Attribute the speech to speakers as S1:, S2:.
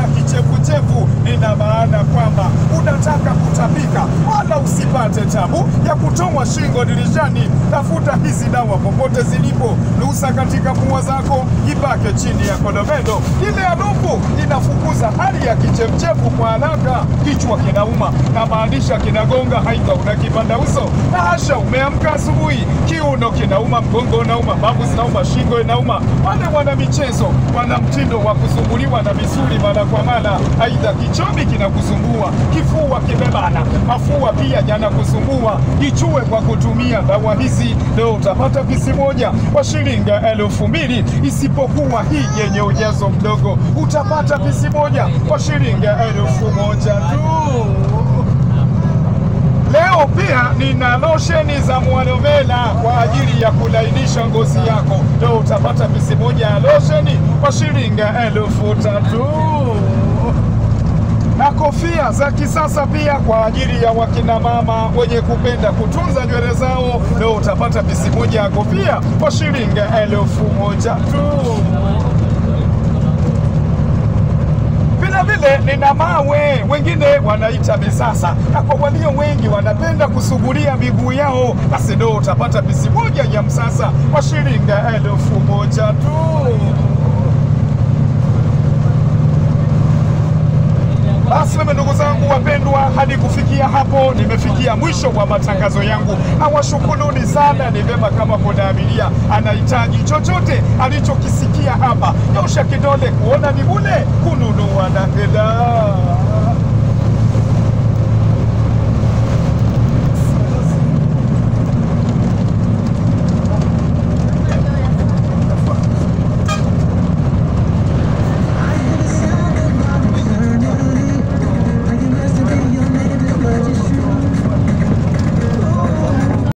S1: kichefuchefu, ina maana kwamba unataka kutapika, wala usipate tabu ya kutoa shingo dirishani. Tafuta hizi dawa popote zilipo, nusa katika pua zako, ipake chini ya kodomendo. Ile harufu inafukuza hali ya kichefuchefu kwa haraka. Kichwa kinauma na maanisha kinagonga, haidha una kipanda uso na hasha, umeamka asubuhi, kiuno kinauma, mgongo unauma, mbavu zinauma, shingo inauma. Wale wana michezo wana mtindo wa kusumbuliwa na misuli mara kwa mara, aidha kichomi kinakusumbua, kifua kimebana, mafua pia yanakusumbua. Ichue kwa kutumia dawa hizi, leo utapata pisi moja kwa shilingi elfu mbili isipokuwa hii yenye ujazo mdogo, utapata pisi moja kwa shilingi elfu moja tu. Leo pia nina losheni za mwalovela kwa ajili ya kulainisha ngozi yako. Leo utapata pisi moja ya losheni kwa shilingi elfu tatu na kofia za kisasa pia kwa ajili ya wakina mama wenye kupenda kutunza nywele zao. Leo utapata pisi moja ya kofia kwa shilingi elfu moja tu. Vilevile nina mawe, wengine wanaita misasa, na kwa walio wengi wanapenda kusugulia miguu yao, basi ndio utapata pisi moja ya msasa kwa shilingi elfu moja tu. Basi mimi ndugu zangu wapendwa, hadi kufikia hapo nimefikia mwisho wa matangazo yangu. Nawashukuruni sana. Ni vyema kama kuna abiria anahitaji chochote alichokisikia hapa, nyosha kidole kuona ni bule kununua na hela.